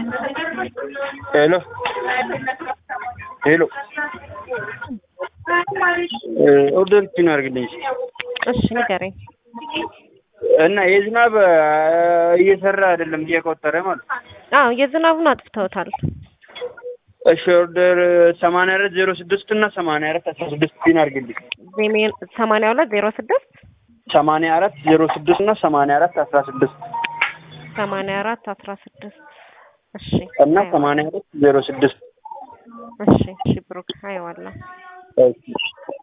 ሄሎ ሄሎ ኦርደር ፒን አድርግልኝ እሺ ንገረኝ። እና የዝናብ እየሰራ አይደለም እየቆጠረ ማለት ነው። አዎ የዝናቡን አጥፍተውታል። እሺ ኦርደር ሰማንያ አራት ዜሮ ስድስት እና ሰማንያ አራት አስራ ስድስት ፒን አድርግልኝ ዜሜን ሰማንያ ሁለት ዜሮ ስድስት ሰማንያ አራት ዜሮ ስድስት እና ሰማንያ አራት አስራ ስድስት ሰማንያ አራት አስራ ስድስት እሺ እና ሰማንያ አራት ዜሮ ስድስት እሺ እሺ ብሩክ አየዋለሁ። እሺ